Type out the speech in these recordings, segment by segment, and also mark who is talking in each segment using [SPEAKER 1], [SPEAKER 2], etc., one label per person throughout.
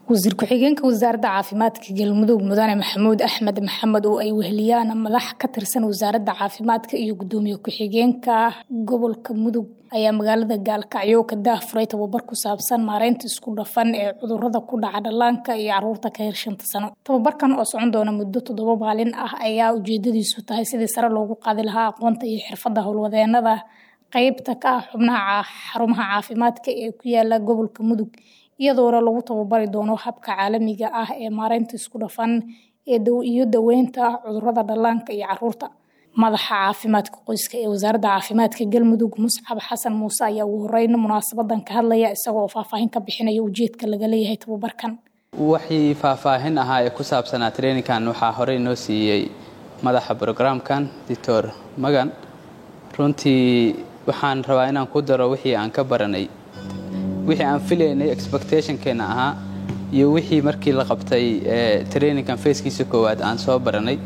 [SPEAKER 1] wasiir ku-xigeenka wasaaradda caafimaadka galmudug mudane maxamuud axmed maxamed oo ay weheliyaan madax ka tirsan wasaaradda caafimaadka iyo gudoomiye ku-xigeenka gobolka mudug ayaa magaalada gaalkacyo ka daahfuray tababar ku saabsan maareynta isku dhafan ee cudurada ku dhaca dhallaanka iyo caruurta ka yar shanta sano tababarkan oo socon doona muddo toddoba maalin ah ayaa ujeedadiisu tahay sidii sare loogu qaadi lahaa aqoonta iyo xirfadda howlwadeenada qeybta ka ah xubnaha xarumaha caafimaadka ee ku yaala gobolka mudug iyadoona lagu tababari doono habka caalamiga ah ee maareynta isku dhafan iyo daweynta cudurada dhallaanka iyo caruurta madaxa caafimaadka qoyska ee wasaaradda caafimaadka galmudug muscab xasan muuse ayaa ugu horeyn munaasabadan ka hadlaya isagoo faahfaahin ka bixinaya ujeedka laga leeyahay tababarkan
[SPEAKER 2] wixii faahfaahin ahaa ee ku saabsanaa traininkan waxaa horey noo siiyey madaxa brograamkan doctor magan runtii waxaan rabaa inaan ku daro wixii aan ka baranay wixii aan filaynay expectationkeena ahaa iyo wixii markii la qabtay traininkan feeskiisa koowaad aan soo baranay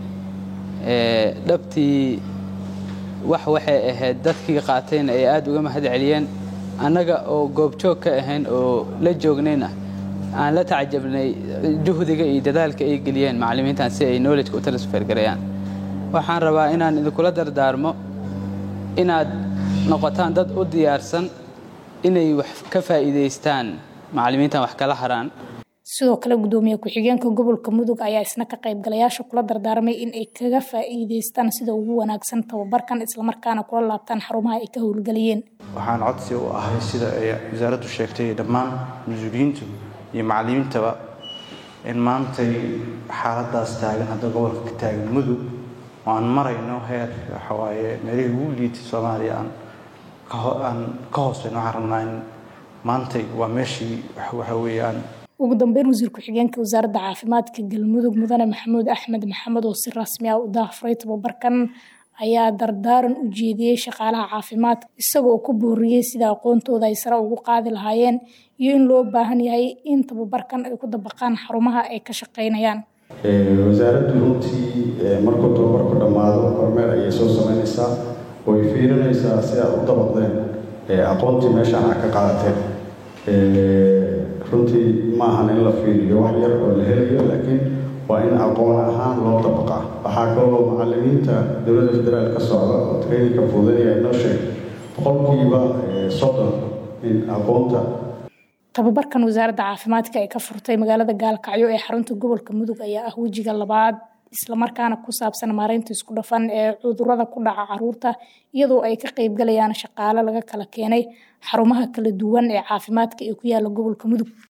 [SPEAKER 2] dhabtii wax waxay ahayd dadkii qaatayna ay aada uga mahad celiyeen annaga oo goobjoog ka ahayn oo la joognayna aan la tacajabnay juhdiga iyo dadaalka ay geliyeen macallimiintan si ay knowledgeka u transfer garayaan waxaan rabaa inaan idinkula dardaarmo inaad noqotaan dad u diyaarsan inay wax ka faa'iidaystaan macallimiintan wax kala haraan
[SPEAKER 1] sidoo kale gudoomiye ku-xigeenka gobolka mudug ayaa isna ka qaybgalayaasha kula dardaarmay in ay kaga faa'iidaystaan sida ugu wanaagsan tababarkan islamarkaana kula laabtaan xarumaha ay ka howlgeliyeen
[SPEAKER 3] waxaan codsi u ahay sida ay wasaaraddu sheegtay dhammaan mas-uuliyiintu iyo macallimiintaba in maantay xaaladaas taagan hadda gobolka ka taagan mudug oo aan marayno heer waxawaaye meelihii ugu liitay soomaaliya aan aan ka hooseyno waxaan rabnaa in maantay waa meeshii waxa weeyaan
[SPEAKER 1] ugu dambeyn wasiir ku-xigeenka wasaaradda caafimaadka galmudug mudane maxamuud axmed maxamed oo si rasmi ah u daahfuray tababarkan ayaa dardaaran u jeediyey shaqaalaha caafimaadka isaga oo ku booriyey sida aqoontooda ay sare ugu qaadi lahaayeen iyo in loo baahan yahay in tababarkan ay ku dabaqaan xarumaha ay ka shaqaynayaan
[SPEAKER 4] wasaaraddu runtii markuu tababarku dhammaado kormeer ayay soo samaynaysaa way fiirinaysaa si aad u dabaqdeen aqoontii meeshaan aad ka qaadateen runtii ma ahan in la fiiriyo wax yar oo la helayo laakiin waa in aqoon ahaan loo dabaqaa waxaa kaloo macallimiinta dowladda federaal ka socda oo traininka fuudanaya inoo sheeg boqolkiiba soddon in aqoonta
[SPEAKER 1] tababarkan wasaaradda caafimaadka ay ka furtay magaalada gaalkacyo ee xarunta gobolka mudug ayaa ah wejiga labaad islamarkaana ku saabsan maareynta isku dhafan ee cudurada ku dhaca caruurta iyadoo ay ka qeybgalayaan shaqaale laga kala keenay xarumaha kala duwan ee caafimaadka ee ku yaala gobolka mudug